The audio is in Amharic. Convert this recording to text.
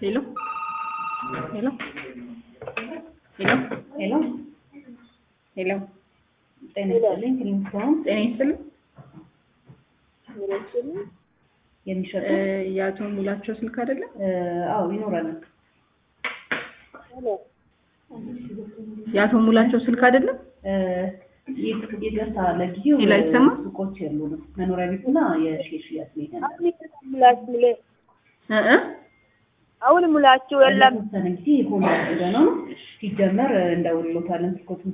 ሄሎ ሄሎ ሄሎ ሄሎ ሄሎ ጤና ይስጥልኝ። ክሊኒክም ጤና ይስጥልኝ። የሚሸጡ እ የአቶ ሙላቸው ስልክ አይደለም? እ፣ አዎ ይኖራል። የአቶ ሙላቸው ስልክ አይደለም? እ፣ ይህ- ይቅርታ ለጊዜው ሌላ ይሰማ? ሱቆች የሉንም። መኖሪያ ቤትና የሼር ሽያጭ ነው ያለን። እ እ አሁን ሙላችሁ የለም። ለተወሰነ ጊዜ ሆኖ አድርገ ነው ሲጀመር እንደውልሎታለን ስልኮቱን